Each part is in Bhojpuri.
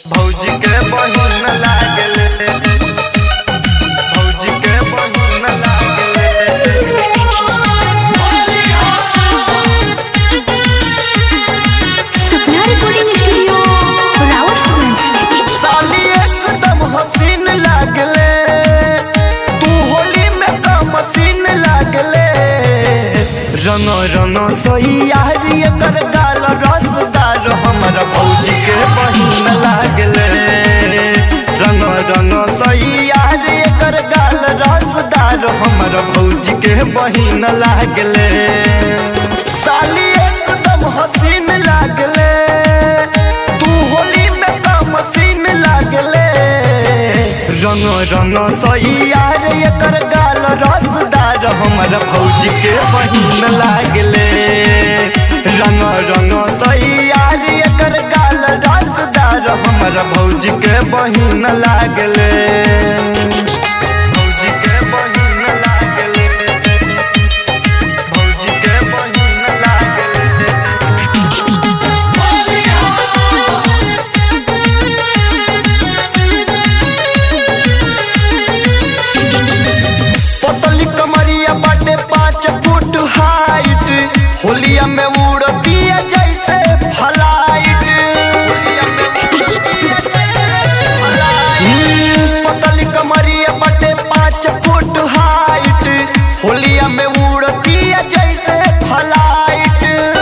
भौजी के बहिन लागले भौजी के बहिन लागले सपना रिकॉर्डिंग स्टूडियो रावतगंज साली एकदम हसीन लागले तू होली में का मशीन लागले रंग रंग सही यारी एकर गाल रसदार हमर भौजी के बहिन लागले रंग रंग सही यारी एकर गाल रसदार हमर भौजी के बहिन लागले साली एकदम हसीन लागले तू होली में का मशीन लागले रंग रंग सही यार एकर गाल रसदार हमर भौजी के बहिन लागले रंग रंग सही यार एकर गाल रसदार हमर भौजी के बहिन लागले भौजी के बहिन लागले भौजी के बहिन लागले पतली कमरिया बाटे पाँच फुट हाइट होलिया में उड़तिया जैसे फ्लाइट हम्म, पतली कमरिया बाटे पाँच फुट हाइट होलिया में उड़तिया जैसे फ्लाइट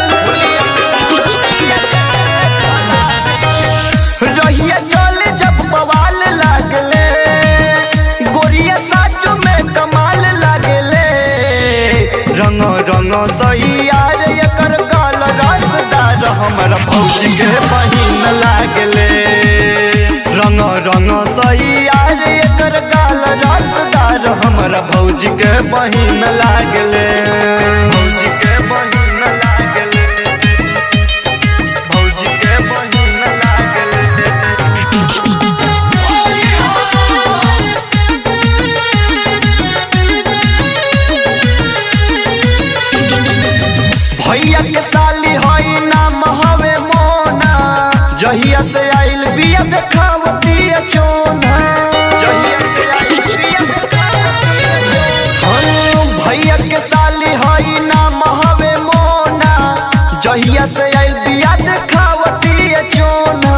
रहिया चले जब बवाल लागले गोरिया साचो में कमाल लागले रंग रंग सही यार एकर गाल रसदार हमर भौजी के बहिन लागले रंग रंग सही यार एकर गाल रसदार हमर भौजी के बहिन लागले भौजी के बहिन लागले भौजी के बहिन लागले भैया के साली हई नाम हवे मोना जहिया से आइल बिया देखावती चोना हाँ, भैया के साली हई नाम हवे मोना जहिया से आइल बिया देखावती चोना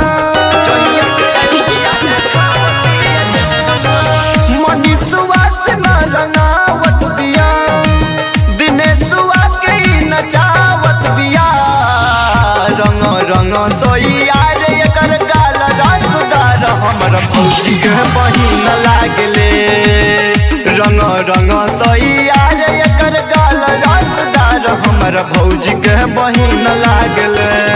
मनीषुआ से न रंगावत बिया दिनेशुआ के ही नचावत बिया रंग रंग सोइया रे एकर गाल रसदार हमर भौजी के बहिन लागले रंग रंग सोइया रे एकर गाल रसदार हमर भौजी के बहिन लागले